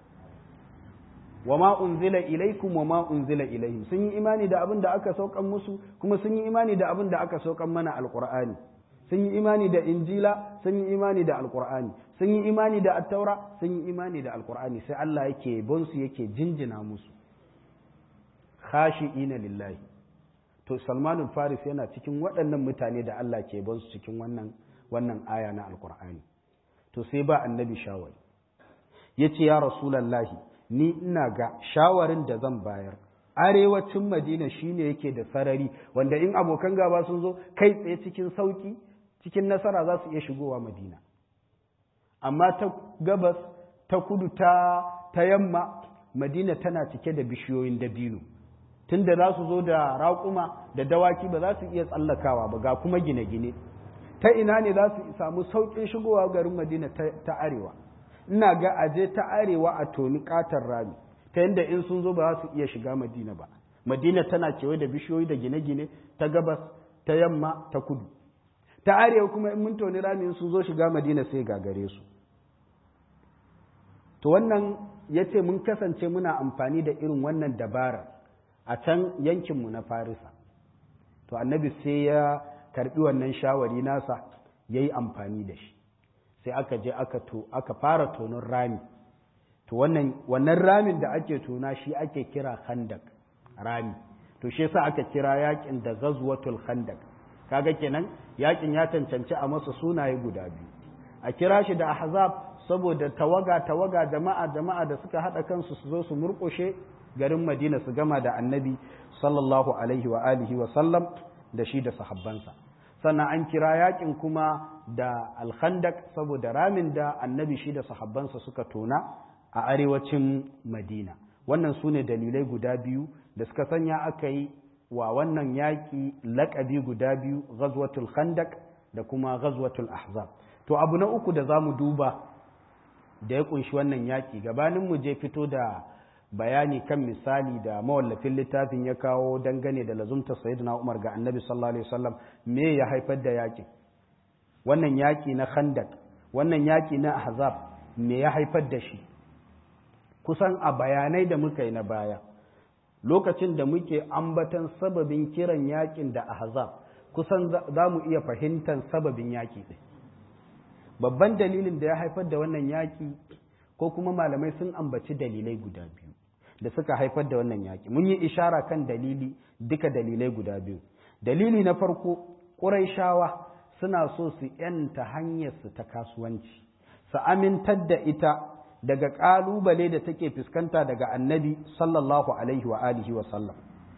wama unzila ilaikum wama unzila ilaihim sun yi imani da abin da aka saukan musu kuma sun yi imani da abin da aka saukan mana alqur'ani sun yi imani da injila sun yi imani da alqur'ani sun yi imani da attaura sun yi imani da alqur'ani sai Allah yake bonsu yake jinjina musu khashi'ina lillahi to salmanul faris yana cikin waɗannan mutane da Allah ke ban su cikin wannan wannan aya na alkur'ani to sai ba annabi shawari ya ce ya rasulallahi ni ina ga shawarin da zan bayar arewacin madina shine yake da sarari wanda in abokan gaba sun zo kai tsaye cikin sauki cikin nasara za su iya shigowa madina amma ta gabas ta kudu ta ta yamma madina tana cike da bishiyoyin dabino tunda za su zo da raƙuma da dawaki ba za su iya tsallakawa ba ga kuma gine-gine ta ina ne za su samu sauƙin shigowa garin madina ta arewa ina ga aje ta arewa a toni ƙatar rami ta yadda in sun zo ba za su iya shiga madina ba madina tana kewaye da bishiyoyi da gine-gine ta gabas ta yamma ta kudu ta arewa kuma in mun toni rami in sun zo shiga madina sai gagare su to wannan ya ce mun kasance muna amfani da irin wannan dabarar a can yankinmu na farisa to annabi sai ya karbi wannan shawari nasa ya yi amfani da shi sai aka je aka to aka fara tonon rami to wannan wannan ramin da ake tona shi ake kira khandak rami to shi yasa aka kira yakin da ghazwatul khandak kaga kenan yakin ya cancanci a masa sunaye guda biyu a kira shi da ahzab saboda tawaga tawaga jama'a jama'a da suka hada kansu su zo su murƙushe garin Madina su gama da annabi sallallahu alaihi wa alihi wa sallam da shi da sahabbansa sannan an kira yakin kuma da alkhandak saboda ramin da annabi shi da sahabbansa suka tona a arewacin Madina wannan su ne dalilai guda biyu da suka sanya aka yi wa wannan yaƙi laƙabi guda biyu ghazwatul khandak da kuma ghazwatul ahzab to abu na uku da za mu duba da ya kunshi wannan yaƙi gabanin mu je fito da bayani kan misali da mawallafin littafin ya kawo dangane da lazumta sayyidina Umar ga Annabi sallallahu alaihi wasallam me ya haifar da yaƙi wannan yaƙi na Khandaq wannan yaƙi na Ahzab me ya haifar da shi kusan a bayanai da muka yi na baya lokacin da muke ambatan sababin kiran yaƙin da Ahzab kusan za mu iya fahimtar sababin yaƙi ɗin babban dalilin da ya haifar da wannan yaƙi ko kuma malamai sun ambaci dalilai guda biyu da suka haifar da wannan yaƙi mun yi ishara kan dalili duka dalilai guda biyu dalili na farko ƙuraishawa suna so su yanta hanyarsu ta kasuwanci su amintar da ita daga ƙalubale da take fuskanta daga annabi sallallahu alaihi wa alihi wa sallam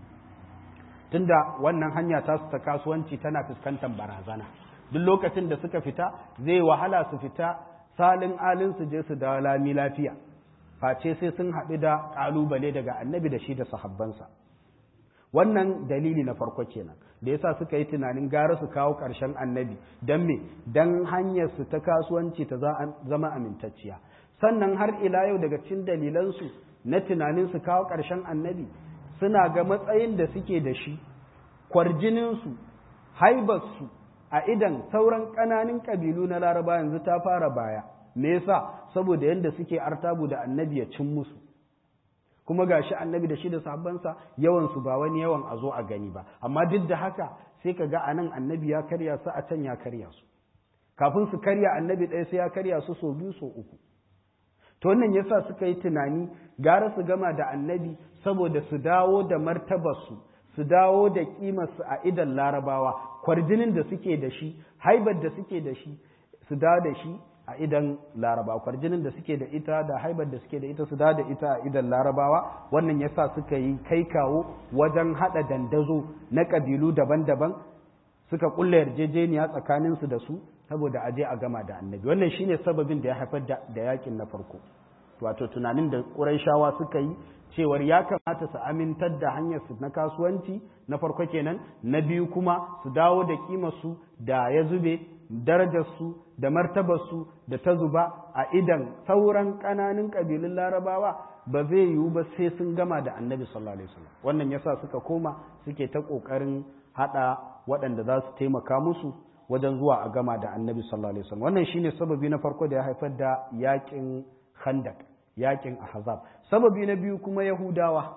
tunda wannan hanya ta su ta kasuwanci tana fuskantar barazana duk lokacin da suka fita zai wahala su fita salin alin su je su dawo lami lafiya face sai sun haɗu da ƙalubale daga annabi da shi da sahabbansa wannan dalili na farko kenan da yasa suka yi tunanin gara su kawo ƙarshen annabi don me don hanyar su ta kasuwanci ta zama amintacciya sannan har ila yau daga cikin dalilansu na tunanin su kawo ƙarshen annabi suna ga matsayin da suke da shi kwarjininsu haibarsu a idan sauran ƙananan ƙabilu na laraba yanzu ta fara baya me yasa saboda yadda suke artabu da annabi ya cin musu kuma gashi annabi da shi da sahabbansa yawan su ba wani yawan a zo a gani ba amma duk da haka sai ka ga anan annabi ya karya su a can ya karya su kafin su karya annabi ɗaya sai ya karya su so biyu so uku to wannan yasa suka yi tunani gara su gama da annabi saboda su dawo da martabarsu su dawo da kimarsu a idan larabawa kwarjinin da suke da shi haibar da suke da shi su dawo da shi a idan larabawa kwarjinin da suke da ita da haibar da suke da ita su dawo da ita a idan larabawa wannan yasa suka yi kai kawo wajen hada dandazo na kabilu daban-daban suka kulle yarjejeniya tsakaninsu da su saboda aje a gama da annabi wannan shine sababin da ya haifar da yakin na farko wato tunanin da ƙurayshawa suka yi cewar ya kamata su amintar da hanyar su na kasuwanci na farko kenan na biyu kuma su dawo da kimarsu da ya zube darajarsu da martabarsu da ta zuba a idan sauran ƙananan ƙabilun larabawa ba zai yiwu ba sai sun gama da annabi sallallahu alaihi wasallam wannan yasa suka koma suke ta ƙoƙarin haɗa waɗanda za su taimaka musu wajen zuwa a gama da annabi sallallahu alaihi wasallam wannan shine sababi na farko da ya haifar da yakin khandak yakin ahzab sababi na biyu kuma yahudawa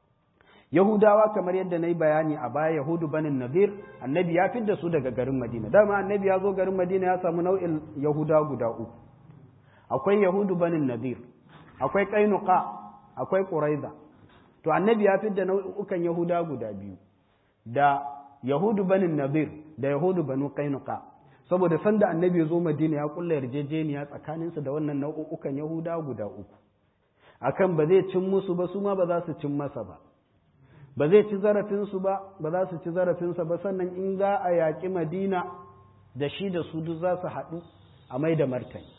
yahudawa kamar yadda na yi bayani a baya yahudu banin nadir annabi ya fidda su daga garin madina dama annabi ya zo garin madina ya samu nau'in yahuda guda uku akwai yahudu banin nadir akwai kainuka akwai quraiza to annabi ya fidda nau'ukan yahuda guda biyu da yahudu banin nadir da yahudu banu kainuka saboda sanda annabi ya zo madina ya kulla yarjejeniya tsakaninsu da wannan nau'ukan yahuda guda uku akan ba zai cin musu ba su ma ba za su cin masa ba ba zai ci zarafinsu ba ba za su ci zarafinsa ba sannan in za a yaƙi madina da shi da su duk za su haɗu a mai da martani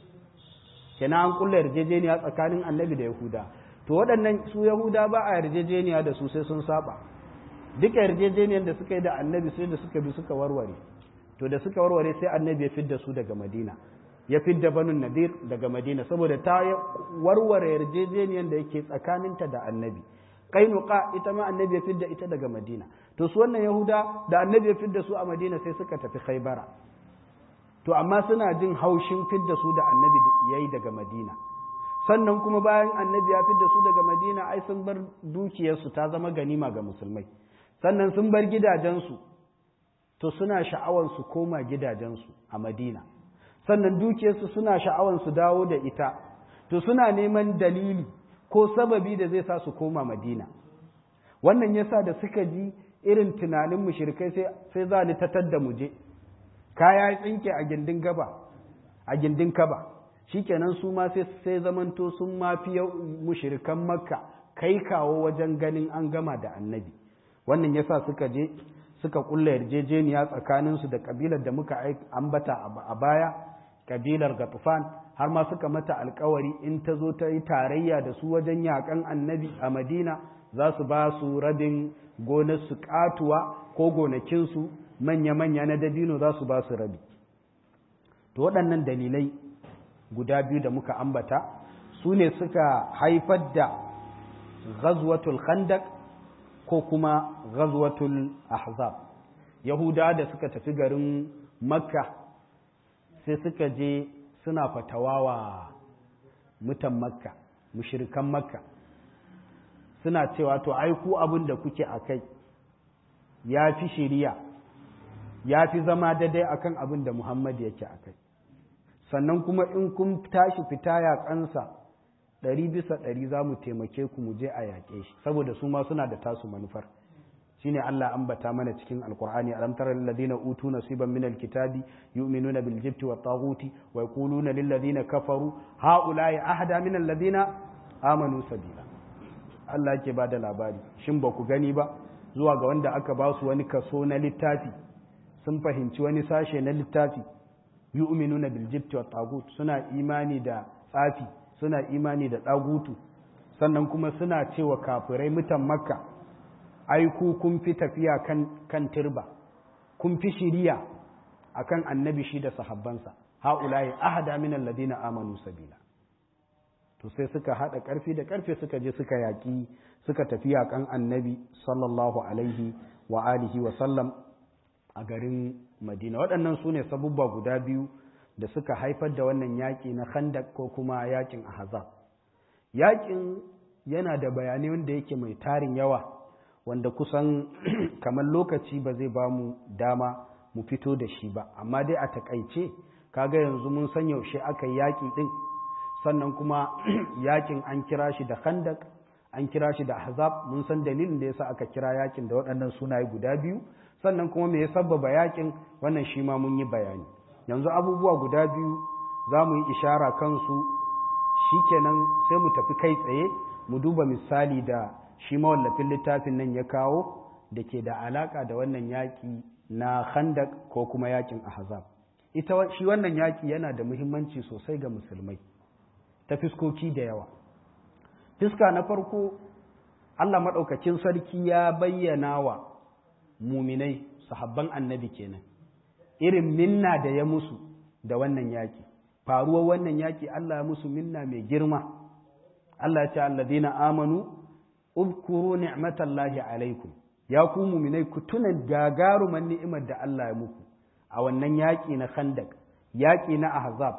kenan an kulla yarjejeniya tsakanin annabi da yahuda to waɗannan su yahuda ba a yarjejeniya da su sai sun saba duka yarjejeniyar da suka yi da annabi sai da suka bi suka warware to da suka warware sai annabi ya fidda su daga madina ya fidda banun nadir daga madina saboda ta warware yarjejeniyar da yake tsakaninta da annabi kainuka ita ma annabi ya fidda ita daga madina to su wannan yahuda da annabi ya fidda su a madina sai suka tafi khaibara to amma suna jin haushin fidda su da annabi ya yi daga madina sannan kuma bayan annabi ya fidda su daga madina ai sun bar dukiyarsu ta zama ganima ga musulmai sannan sun bar gidajensu to suna sha'awar su koma gidajensu a madina sannan dukiyarsu suna sha'awar su dawo da ita to suna neman dalili ko sababi da zai sa su koma madina wannan yasa da suka ji irin tunanin mushrikai sai sai za ni tatar da muje kaya ya tsinke a gindin gaba a gindin kaba shikenan su ma sai sai zamanto sun mafi mushrikan makka kai kawo wajen ganin an gama da annabi wannan yasa suka je suka kulla yarjejeniya tsakaninsu da kabilar da muka ambata a baya kabilar gatufan har ma suka mata alkawari in ta zo ta yi tarayya da su wajen yakan annabi a madina za su ba su rabin gonarsu katuwa ko gonakinsu manya-manya na dabino za su ba su rabi to waɗannan dalilai guda biyu da muka ambata su ne suka haifar da ghazwatul khandaq ko kuma ghazwatul ahzab yahuda da suka tafi garin makka sai suka je suna fatawawa mutan makka mushirikan makka suna cewa to ai ku abin da kuke a kai ya fi shiriya ya fi zama daidai akan abin da muhammad yake a kai sannan kuma in kun tashi fita ya kansa ɗari bisa ɗari za mu taimake ku mu je a yaƙe shi saboda su ma suna da tasu manufar shine Allah ambata mana cikin alqur'ani alam tara lil ladina utu nasiban min alkitabi yu'minuna bil jibti wat taghuti wa yaquluna lil ladina kafaru haula'i ahda min alladina amanu sabila Allah yake bada labari shin ba ku gani ba zuwa ga wanda aka ba su wani kaso na littafi sun fahimci wani sashe na littafi yu'minuna bil jibti wat taghut suna imani da tsafi suna imani da dagutu sannan kuma suna cewa kafirai mutan makka ai ku kun fi tafiya kan kan turba kun fi shiriya akan annabi shi da sahabbansa haula'i ahada min alladina amanu sabila to sai suka hada karfi da karfe suka je suka yaki suka tafi yakan annabi sallallahu alaihi wa alihi wa sallam a garin madina waɗannan su ne sabubba guda biyu da suka haifar da wannan yaƙi na khandak ko kuma yaƙin ahzab yaƙin yana da bayanai wanda yake mai tarin yawa wanda kusan kamar lokaci ba zai ba mu dama mu fito da shi ba amma dai a takaice kaga yanzu mun san yaushe aka yi yaƙi ɗin sannan kuma yakin an kira shi da khandak an kira shi da ahzab mun san dalilin da yasa aka kira yakin da waɗannan sunaye guda biyu sannan kuma me ya sabbaba yakin wannan shi ma mun yi bayani yanzu abubuwa guda biyu za mu yi ishara kansu shikenan sai mu tafi kai tsaye mu duba misali da shi mawallafin littafin nan ya kawo da ke da alaka da wannan yaƙi na khandak ko kuma yaƙin ahzab ita shi wannan yaƙi yana da muhimmanci sosai ga musulmai ta fiskoki da yawa fiska na farko Allah maɗaukakin sarki ya bayyana wa muminai sahabban annabi kenan irin minna da ya musu da wannan yaƙi faruwar wannan yaƙi Allah ya musu minna mai girma Allah ya ce alladina amanu uzkuru ni'matallahi alaikum ya ku muminai ku tuna gagaruman ni'imar da Allah ya muku a wannan yaƙi na khandak yaƙi na ahzab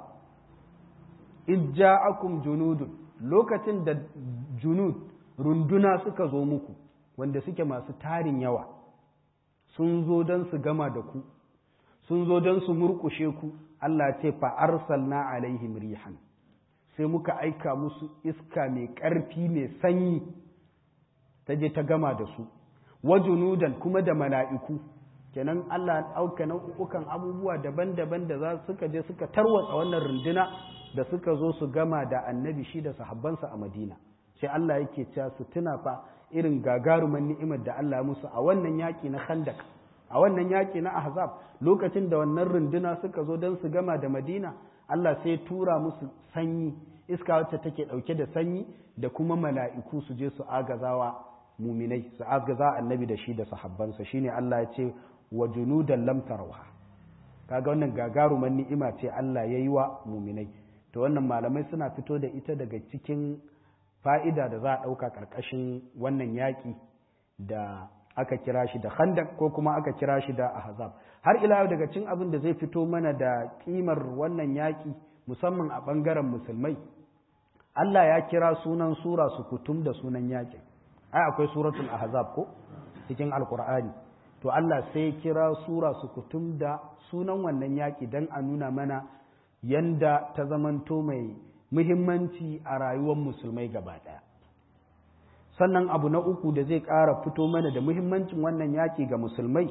ijja'akum junudun lokacin da junud runduna suka zo muku wanda suke masu tarin yawa sun zo don su gama da ku sun zo don su murkushe ku Allah ce fa arsalna alaihim rihan sai muka aika musu iska mai ƙarfi mai sanyi ta je ta gama da su wajunudan kuma da mala'iku kenan Allah auka nau'ukan abubuwa daban-daban da za suka je suka tarwatsa wannan runduna da suka zo su gama da annabi shi da sahabbansa a Madina sai Allah yake cewa su tuna fa irin gagaruman ni'imar da Allah musu a wannan yaki na Khandaq a wannan yaki na Ahzab lokacin da wannan runduna suka zo don su gama da Madina Allah sai tura musu sanyi iska wacce take dauke da sanyi da kuma mala'iku su je su agazawa muminai su agaza annabi da shi da sahabbansa shine Allah ya ce wa junudan lam tarawha kaga wannan gagaruman ni'ima ce Allah ya yi wa muminai to wannan malamai suna fito da ita daga cikin fa'ida da za a ɗauka ƙarƙashin wannan yaƙi da aka kira shi da khandak ko kuma aka kira shi da ahzab har ila yau daga cikin abin da zai fito mana da ƙimar wannan yaƙi musamman a ɓangaren musulmai Allah ya kira sunan sura su kutum da sunan yaƙin ai akwai suratul ahzab ko cikin alqur'ani to Allah sai kira sura su kutum da sunan wannan yaƙi don a nuna mana yanda ta zamanto mai muhimmanci a rayuwar musulmai gaba ɗaya sannan abu na uku da zai ƙara fito mana da muhimmancin wannan yaƙi ga musulmai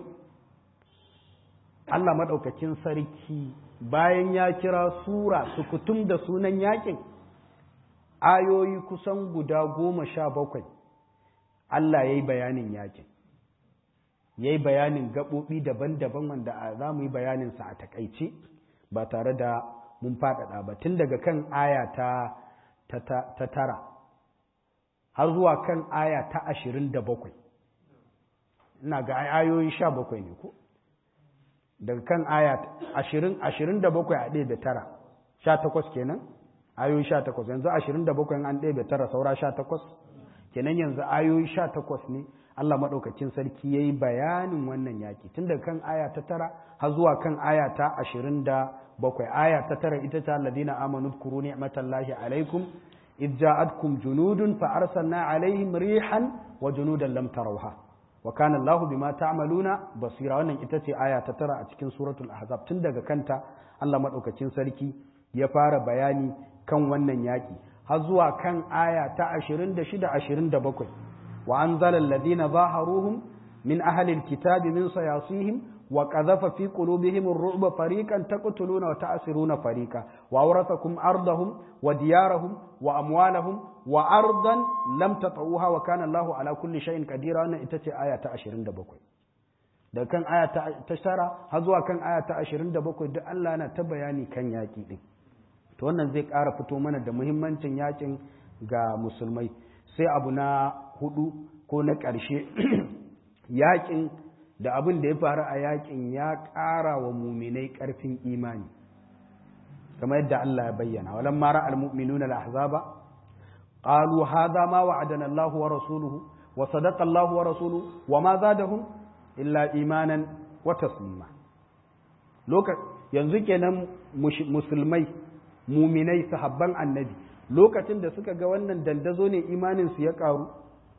Allah maɗaukakin sarki bayan ya kira sura su kutum da sunan yaƙin ayoyi kusan guda goma sha bakwai Allah ya yi bayanin yaƙin ya yi bayanin gaɓoɓi daban-daban wanda za mu yi bayaninsa a takaice ba tare da mun faɗaɗa ba tun daga kan aya ta, tara har zuwa kan aya ta ashirin da bakwai ina ga ayoyi sha bakwai ne ko daga kan aya ashirin ashirin da bakwai a ɗaya da tara sha takwas kenan ayoyi sha takwas yanzu ashirin da bakwai an ɗaya da tara saura sha takwas kenan yanzu ayoyi sha takwas ne Allah maɗaukakin sarki ya yi bayanin wannan yaƙi tun daga kan aya ta tara har zuwa kan aya ta ashirin da bakwai aya ta tara ita ta ladina amanu kuru ni'matallahi alaikum id ja'atkum junudun fa arsalna alaihim rihan wa junudan lam tarawha wa kana Allahu bima ta'maluna basira wannan ita ce aya ta tara a cikin suratul ahzab tun daga kanta Allah maɗaukakin sarki ya fara bayani kan wannan yaƙi har zuwa kan aya ta ashirin da shida ashirin da bakwai وأنزل الذين ظاهروهم من أهل الكتاب من صياصيهم وقذف في قلوبهم الرعب فريقا تقتلون وتأسرون فريقا وأورثكم أرضهم وديارهم وأموالهم وأرضا لم تطعوها وكان الله على كل شيء قدير أن إتتي آية عشرين دبقوي da kan aya ta tara har zuwa kan aya ta ashirin da bakwai duk Allah na ta bayani kan yaƙi ɗin to wannan zai ƙara fito mana da muhimmancin yaƙin ga musulmai sai abu na hudu ko na ƙarshe yaƙin da abin da ya faru a yaƙin ya ƙara wa muminai ƙarfin imani kamar yadda Allah ya bayyana walan mara almu'minuna al-ahzaba qalu hadha ma wa'adana Allah wa rasuluhu wa sadaqa Allah wa rasuluhu wa ma zadahum illa imanan wa taslima yanzu kenan musulmai muminai sahabban annabi lokacin da suka ga wannan dandazo ne imaninsu ya ƙaru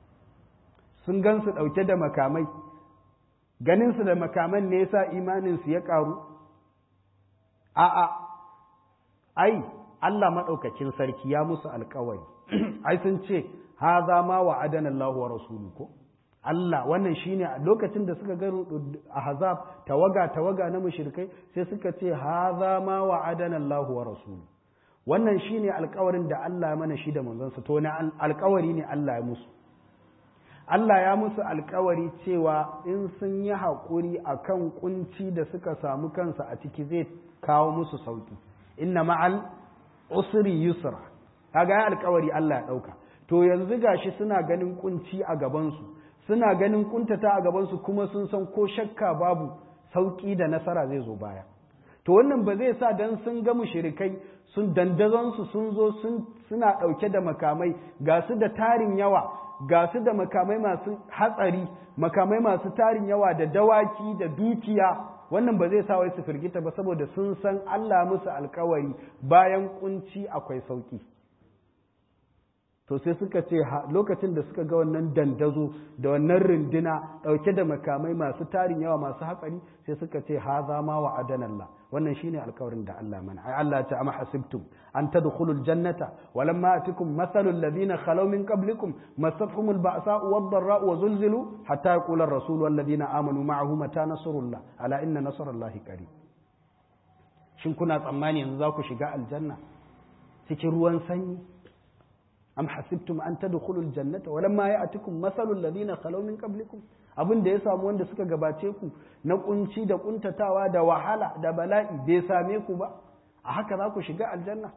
sun gansu ɗauke da makamai ganinsu da makaman ne yasa imaninsu ya ƙaru a'a ai Allah maɗaukakin sarki ya musu alkawari ai sun ce haza ma wa adana Allah wa rasulu ko Allah wannan shine a lokacin da suka ga ahzab tawaga tawaga na mushrikai sai suka ce haza ma wa adana Allah wa rasulu wannan shine alkawarin da Allah ya mana shi da manzonsa to na alkawari ne Allah ya musu Allah ya musu alkawari cewa in sun yi haƙuri a kan ƙunci da suka samu kansa a ciki zai kawo musu sauƙi inna ma'al usri yusra kaga ya alkawari Allah ya ɗauka to yanzu gashi suna ganin ƙunci a gabansu suna ganin ƙuntata a gabansu kuma sun san ko shakka babu sauƙi da nasara zai zo baya to wannan ba zai sa dan sun ga mushrikai sun dandazonsu sun zo suna ɗauke da makamai ga su da tarin yawa ga su da makamai masu hatsari makamai masu tarin yawa da dawaki da dukiya wannan ba zai sa wai su firgita ba saboda sun san Allah musu alkawari bayan kunci akwai sauki to sai suka ce lokacin da suka ga wannan dandazo da wannan rindina dauke da makamai masu tarin yawa masu hatsari sai suka ce haza ma wa adanallah wannan shine alkawarin da Allah mana ai Allah ta amma hasibtum an tadkhulul jannata walamma atikum mathalul ladina khalaw min qablikum massatuhumul ba'sa'u wad-dharra'u wa zulzilu hatta yaqula ar-rasul wal ladina amanu ma'ahu mata nasrullah ala inna nasrallahi qarib shin kuna tsammani yanzu za ku shiga aljanna cikin ruwan sanyi am hasibtum an tadkhulul jannata walamma ya'tikum mathalul ladina khalaw min qablikum abin da ya samu wanda suka gabace ku na kunci da kuntatawa da wahala da bala'i bai same ku ba a haka za ku shiga aljanna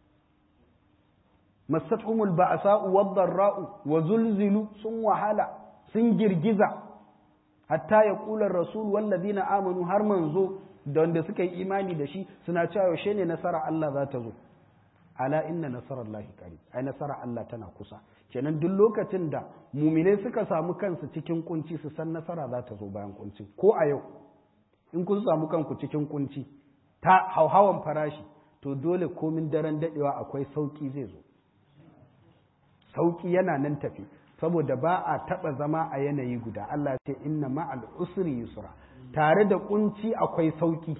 massatuhumul ba'sa'u wad-dharra'u wa zulzilu sun wahala sun girgiza hatta ya kula rasul wallazina amanu har manzo da wanda suka yi imani da shi suna cewa yaushe ne nasara Allah za ta zo ala inna nasarallahi qarib ai nasara Allah tana kusa kenan duk lokacin da muminai suka samu kansu cikin kunci su san nasara za ta zo bayan kunci ko a yau in kun samu kanku cikin kunci ta hauhawan farashi to dole komin daren dadewa akwai sauki zai zo sauki yana nan tafi saboda ba a taba zama a yanayi guda Allah ce inna ma'al usri yusra tare da kunci akwai sauki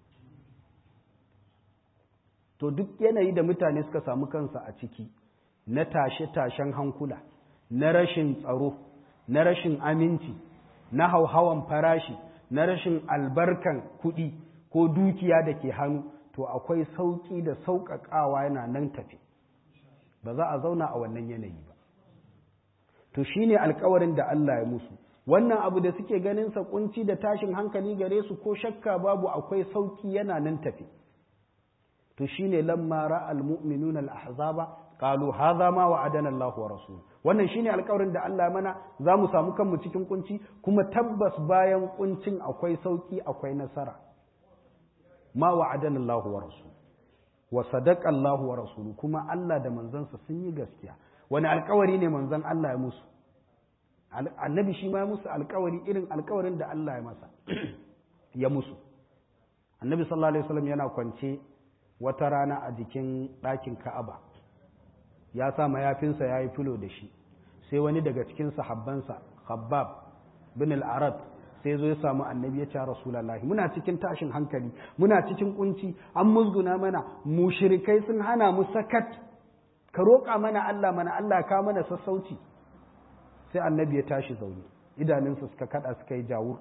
to duk yanayi da mutane suka samu kansa a ciki na tashe-tashen hankula na rashin tsaro na rashin aminci na hauhawan farashi na rashin albarkan kuɗi ko dukiya da ke hannu to akwai sauƙi da sauƙaƙawa yana nan tafi ba za a zauna a wannan yanayi ba to shine alkawarin da Allah ya musu wannan abu da suke ganin sa kunci da tashin hankali gare su ko shakka babu akwai sauƙi yana nan tafi to shine lamma ra'al mu'minuna al-ahzaba qalu hadha ma wa'adana Allahu wa rasul wannan shine alƙawarin da Allah mana za mu samu kanmu cikin kunci kuma tabbas bayan kuncin akwai sauki akwai nasara ma wa'adana Allahu wa rasul wa sadaqa Allahu wa rasulu kuma Allah da manzansa sun yi gaskiya wani alƙawari ne manzon Allah ya musu annabi shi ma ya musu alƙawari irin alƙawarin da Allah ya masa ya musu annabi sallallahu alaihi wasallam yana kwance wata rana a jikin ɗakin Ka'aba ya sa mayafinsa ya yi filo da shi sai wani daga cikin sahabbansa Khabbab bin al-Arab sai zo ya samu annabi ya ce Rasulullahi muna cikin tashin hankali muna cikin kunci an musguna mana mushrikai sun hana mu sakat ka roƙa mana Allah mana Allah ka mana sassauci sai annabi ya tashi zaune idanunsa suka kada suka yi jawur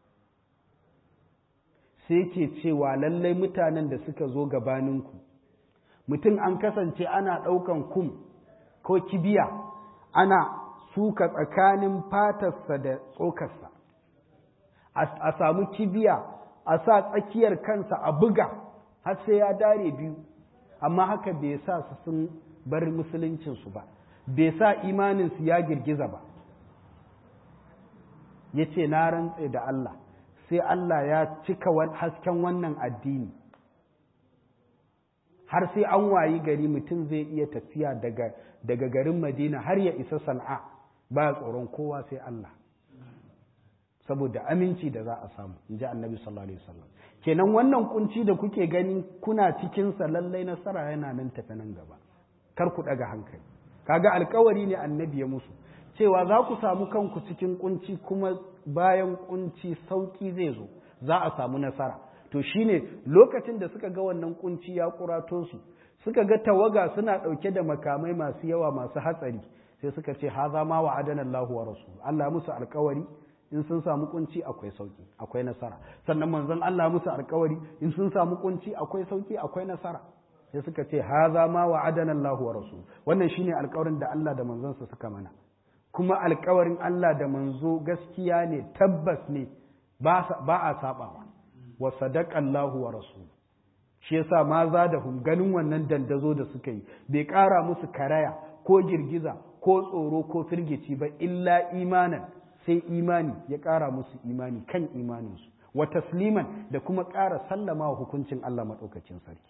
sai ke cewa lallai mutanen da suka zo gabaninku mutum an kasance ana ɗaukan kum ko kibiya ana suka tsakanin fatarsa da tsokarsa a samu kibiya a sa tsakiyar kansa a buga har sai ya dare biyu amma haka bai sa su sun bar musuluncinsu ba bai sa imaninsu ya girgiza ba ya ce na rantse da Allah sai Allah ya cika hasken wannan addini har sai an wayi gari mutum zai iya tafiya daga, daga garin Madina har ya isa San'a ba tsoron kowa sai Allah saboda aminci da za a samu in ji annabi sallallahu alaihi wasallam kenan wannan kunci da kuke gani kuna cikin sa lallai nasara yana nan tafi nan gaba kar ku daga hankali kaga alkawari ne annabi ya musu cewa za ku samu kanku cikin kunci kuma bayan kunci sauki zai zo za a samu nasara to shine lokacin da suka ga wannan kunci ya kurato su suka ga tawaga suna ɗauke da makamai masu yawa masu hatsari sai suka ce haza ma wa adana Allah wa rasul Allah musu alkawari in sun samu kunci akwai sauki akwai nasara sannan manzon Allah musu alkawari in sun samu kunci akwai sauki akwai nasara sai suka ce haza ma wa adana Allah wa rasul wannan shine alkawarin da Allah da manzonsa suka mana kuma alkawarin Allah da manzo gaskiya ne tabbas ne ba a sabawa wa sadaqa Allah wa rasul shi yasa ma za da hum ganin wannan dandazo da suka yi bai ƙara musu karaya ko girgiza ko tsoro ko firgici ba illa imanan sai imani ya ƙara musu imani kan imaninsu wa tasliman da kuma ƙara sallama wa hukuncin Allah maɗaukacin sarki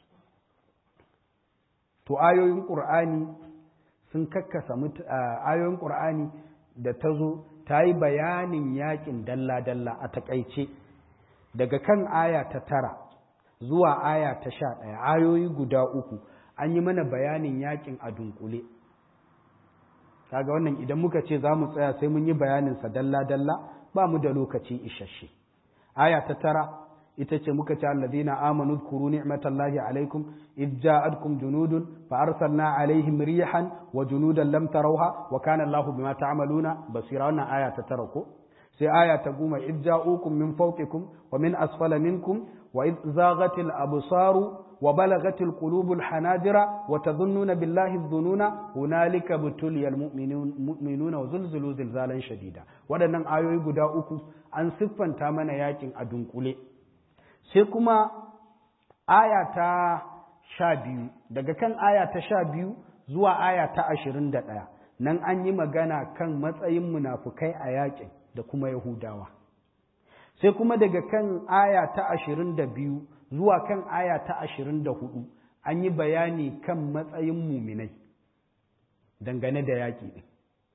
to ayoyin ƙur'ani sun kakkasa ayoyin ƙur'ani da ta zo ta yi bayanin yaƙin dalla-dalla a taƙaice daga kan aya ta tara zuwa aya ta sha ɗaya ayoyi guda uku an yi mana bayanin yaƙin a dunkule kaga wannan idan muka ce za mu tsaya sai mun yi bayaninsa dalla-dalla ba mu da lokaci isasshe aya ta tara ita ce muka ce allazina amanu dhkuru ni'matallahi alaikum id ja'atkum junudun fa arsalna alaihim rihan wa junudan lam tarawha wa kana Allahu bima ta'maluna basira wannan aya ta tara ko sai aya ta goma id ja'ukum min fawqikum wa min asfala minkum wa id zaghatil absaru وبلغت القلوب الحناجر وتظنون بالله الظنون هنالك ابتلي المؤمنون وزلزلوا زلزالا شديدا waɗannan ayoyi guda uku an siffanta mana yakin a dunkule sai kuma aya ta sha biyu daga kan aya ta sha biyu zuwa aya ta ashirin da ɗaya nan an yi magana kan matsayin munafukai a yakin da kuma yahudawa sai kuma daga kan aya ta ashirin da biyu zuwa kan aya ta ashirin da hudu an yi bayani kan matsayin muminai dangane da yaƙi ɗin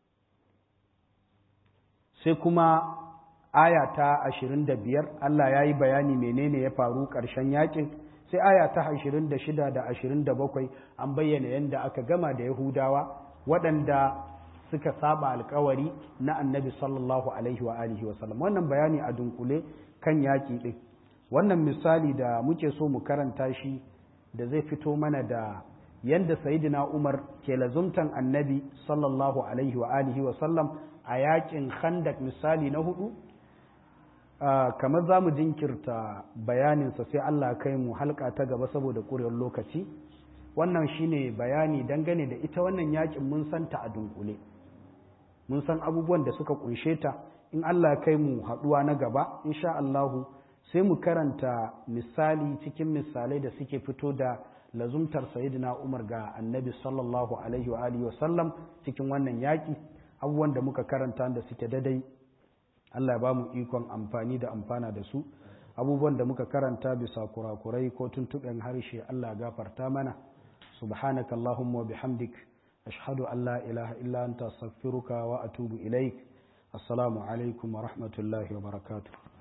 sai kuma aya ta ashirin da biyar Allah ya yi bayani menene ya faru ƙarshen yaƙin sai aya ta ashirin da shida da ashirin da bakwai an bayyana yadda aka gama da yahudawa waɗanda suka saba alkawari na annabi sallallahu alaihi wa alihi wa sallam wannan bayani a dunkule kan yaƙi ɗin wannan misali da muke so mu karanta shi da zai fito mana da yadda sayidina umar ke lazumtan annabi sallallahu alaihi wa alihi wa sallam a yakin khandak misali na hudu kamar za mu jinkirta bayaninsa sai allah kai mu halka ta gaba saboda ƙuriyar lokaci wannan shine bayani dangane da ita wannan yakin mun santa a dunkule mun san abubuwan da suka kunshe ta in allah kai mu haɗuwa na gaba insha allahu sai mu karanta misali cikin misalai da suke fito da lazumtar sayidina umar ga annabi sallallahu alaihi wa alihi wasallam cikin wannan yaƙi abubuwan da muka karanta da suke dadai Allah ya ba mu ikon amfani da amfana da su abubuwan da muka karanta bisa kurakurai ko tuntuɓen harshe Allah gafarta mana subhanaka allahumma wa bihamdik ashhadu an la ilaha illa anta astaghfiruka wa atubu ilaik assalamu alaikum wa rahmatullahi wa barakatuh